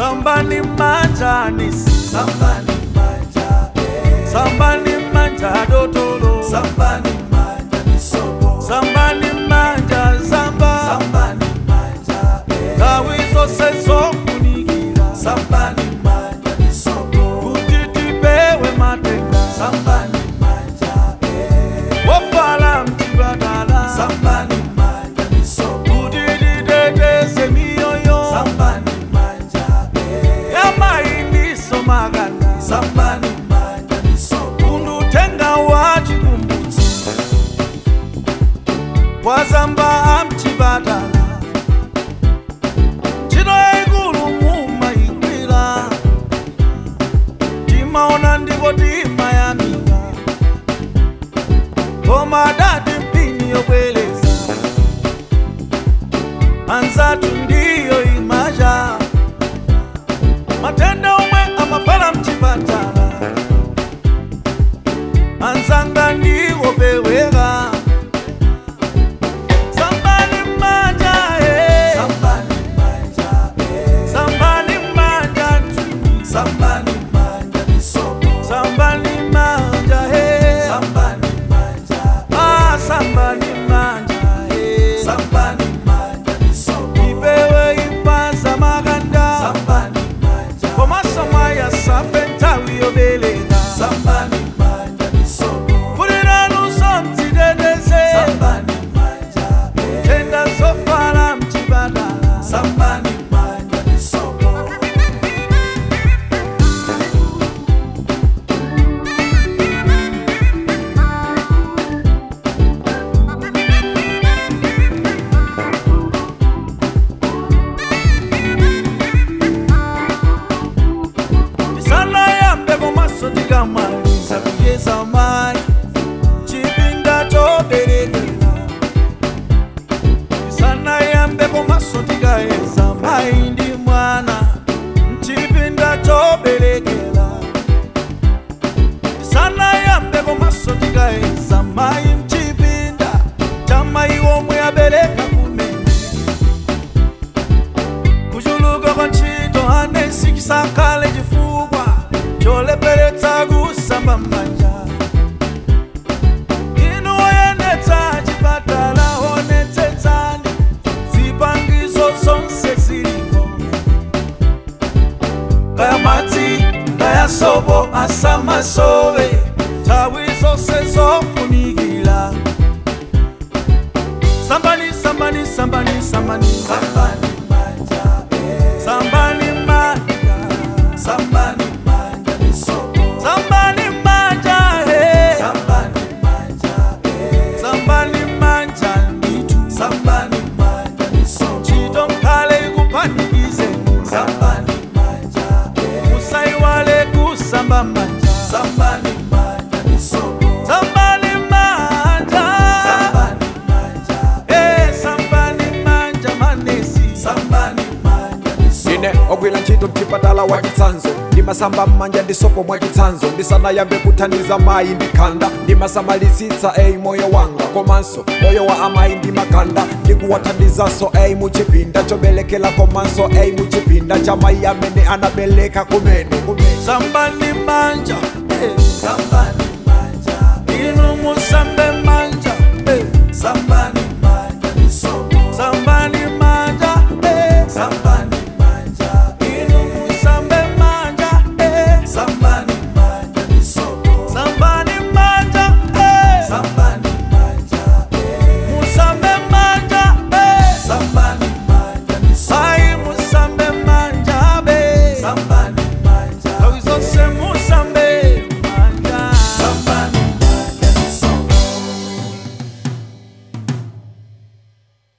sambani manja nisi sambani manja eh. sambani manja dotolo sambani manja misopo sambani manja zamba sambani manja eh. nthawi zonse zofunikira sambani manja misopo kuti tipewe matenda sambani manja eh. wofala mchipatala sambani manja misopo kuti titeteze miyoyo sambani manja eh. yamainiso makanda sambani manja misopo kundutenga wa chikumbutso wazamba amchipatala ntchito yayikulu mumayigwira timaona ndipo timayamika koma adati mpini yobwereza anzathu ndiyo imacha matenda omwe amafala mchipatala anzanga ndiwo peweka sambani manja eh. sambani manja eh. sambani manja tu sambani manja misopo sambani manja eh. sambani manja ah sambani manja eh. sambani manja misopo ipewe ipanza makanda sambani manja komanso mwaya safe nthawi yobeleka sambani manja misopo kuliranunso mdziteteze sambani manja eh. tenda zofala mchipatala sambani manja misopo sana yambe komanso tikamaliza kuyeza mayi chipinda choberekera sana yambe komanso tikayeza mayi ndi mwana mchipinda choberekera sana yambe komanso tikayeza mayi mchipinda cha mayi omwe abereka kumene kuchuluka kwa ntchito anesi chisakhale chifukwa choleperetsa kusamba m'manja inu oyendetsa chipatala onetsetsani zipangizo zonse zilipo kaya madzi kaya sopo asamasowe nthawi zonse zofunikira sambani sambani sambani sambani sambani manja eh. sambani manja sambani manja misopo sambani manja he sambani manja eh. sambani manja nditu sambani manja misopo chito mkhale ikupanikize sambani manja eh. usaiwale kusamba manja sambani manja misopo sambani manja sambani manja eh sambani manja manesi sambani manja misopo ine ogwira ntchito mchipatala wa chitsanzo ndimasamba m'manja ndi sopo mwa chitsanzo ndisanayambe kuthandiza mayi ndi khanda ndimasamalisitsa eyi moyo wanga komanso moyo wa amayi ndi makanda ndikuwathandizanso eyi muchipinda choberekera komanso eyi muchipinda cha mayi amene anabereka kumene kumene sambani manja eh sambani manja inu musambe